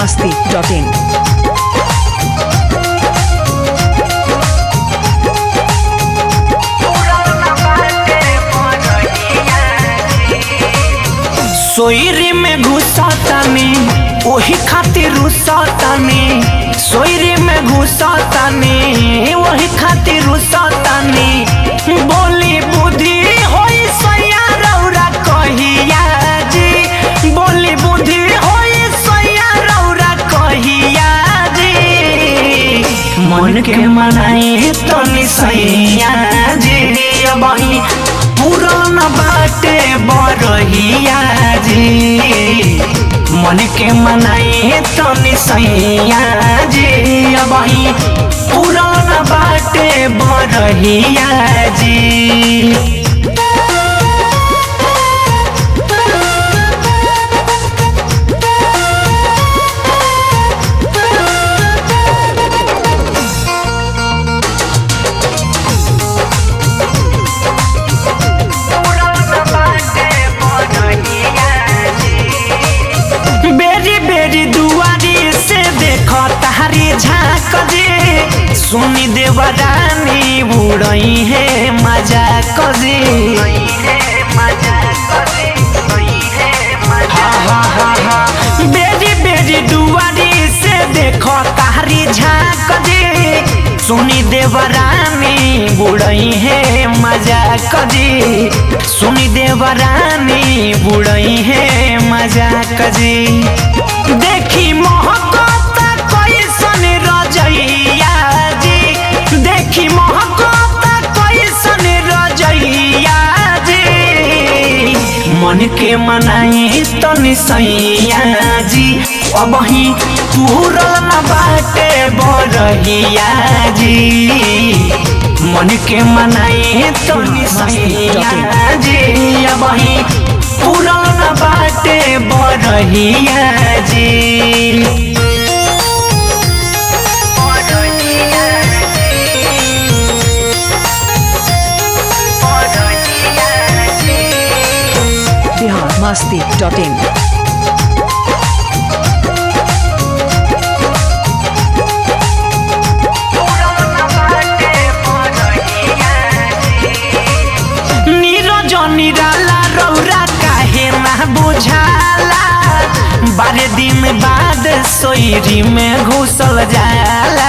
masti.in. सोयरी में घुसतानी ओही खातिर रुसतानी सोयरी में घुसतानी ओही खातिर रुसतानी बोली बुद्धि होई सैया रौरा कहिया जी बोली बुद्धि होई सैया रौरा कहिया जी मन के मनाई तनी सैया जी बही पुरान बाटे बरहिया जी मन के मनाई तनी सैया जी बही पुरान बाटे बरहिया जी बेरी बेरी दुआरी से देखो तारी झाँक जे सुनी देवरानी उड़ई है मजा कजे हा हा हा हा बेरी बेरी दुआरी से देखो तारी झाँक जे सुनी देवरानी बुड़ई है मजा कजी सुनी देवरानी बुड़ई है मजा कजी देखी मोहब्बत कैसन रजैया जी देखी मोहब्बत कैसन रजैया जी मन के मनाई तनी सैया जी अब ही पूरन बाटे बरहिया जी मन के मनाई तनी सैया जी अब ही पूरन बाटे बरहिया जी Bihar masti.in. नीरज निराला रौरा काहे ना बुझाला बारह दिन बाद सोयरी में घुसल जाला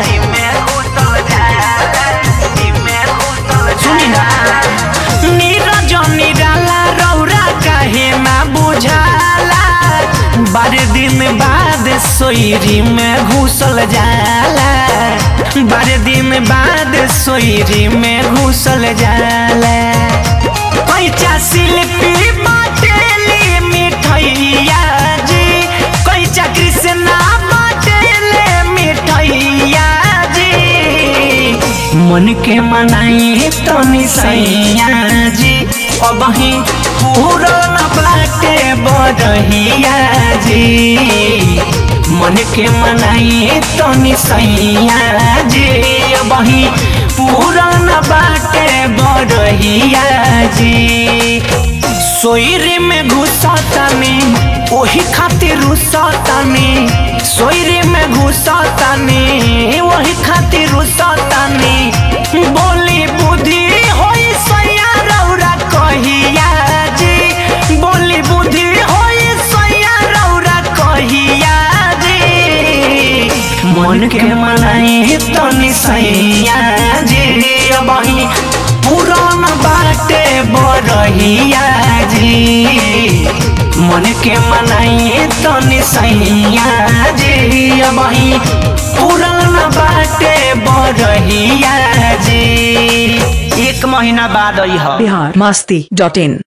सुनी ना नीरज निराला रौरा काहे ना बुझाला बारह दिन बाद सोयरी में घुसल जाला बारह दिन बाद सोयरी में घुसल जाला पैचा शिल्पी बाटेली मिठैया जी कैचा कृष्णा बाटेले मिठैया जी मन के मनाई तनी सैया जी अब ही पूरन बाटे बरहिया जी मन के मनाई तनी सैया जी अब ही पूरन बाटे बरहिया जी सोयरी में घुसतानी ओही खातिर रुसतानी सोयरी में घुसतानी ओही खातिर रुसतानी बोली बुद्धि होई सैया रौरा कहिया जी बोली बुद्धि होई सैया रौरा कहिया जी मन के मनाई तनी सैया जी बही पुरान बाटे बरहिया जी मन के मनाई तनी सैया जी बही पुरान बाटे बरहिया जी एक महीना बाद आई Bihar masti.in.